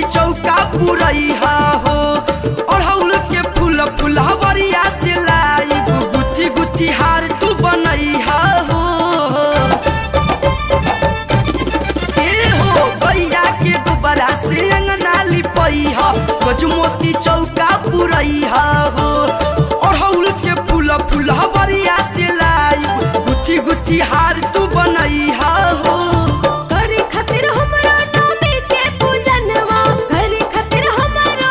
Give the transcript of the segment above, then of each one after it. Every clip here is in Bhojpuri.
चौका पुरैहा हो अड़हुल के फूल फुलहबरिया से लाइब गुथी गुथी हार तू बनैहा हो ए हो गैया के गोबरा से अंगना लिपैहा गजमोती चौका पुरैहा हो अड़हुल के फूल फुलहबरिया से लाइब गुथी गुथी हार तू बनैहा हो करे खातिर हमरा नामे के पूजनवा करे खातिर हमरा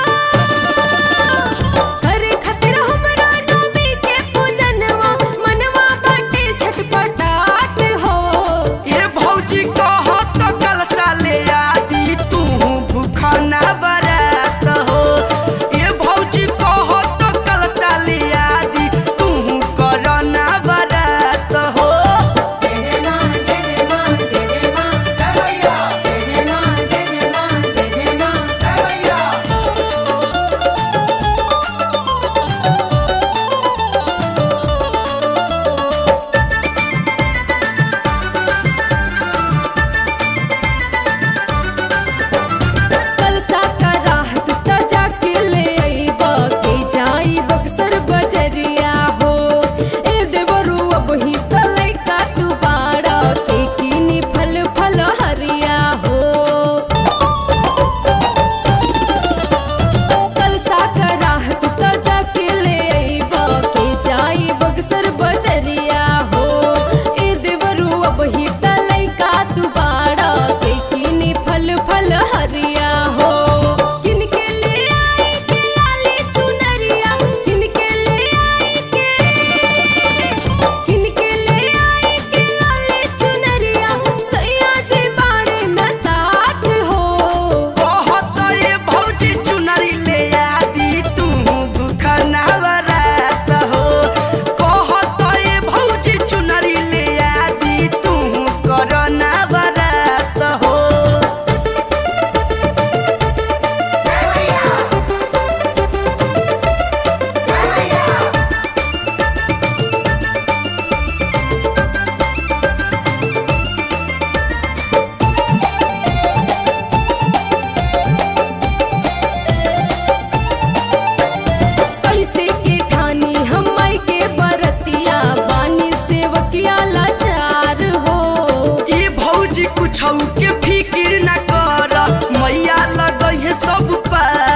करे खातिर हमरा नामे के पूजनवा मनवा बाटे छटपटाट हो ए भौजी कहत कल साले आदि तू भूखा ना बरात हो ए भौजी कहत कल साले आदि तू कर ना बरात हो जय मां जय मां जय मां जय मां जय मां जय मां कलसा का राहत त जाके ले आईबा के जाई बक्सर बजरिया हो ए देवरू अब ही तले का तू बाड़ा के किनी फल फल हरिया हो कलसा का राहत त जाके ले आईबा के जाई बक्सर बजरिया हो ए देवरू अब ही तले का तू बाड़ा के किनी फल फल हरिया हो किनके ले आई के लाली चुनरिया किनके ले आई के किनके ले आई के लाली चुनरिया सैया जी बाड़े न साथ हो कहत ए भौजी चुनरी ले आदि तू भूखा ना बरात हो कहत ए भौजी चुनरी ले आदि तू कर ना बरात हो कैसे के ठानी हमई के बरतिया बानी सेवकिया लाचार हो ई भौजी कुछ के फिकिर न कर मैया लगै है सब पार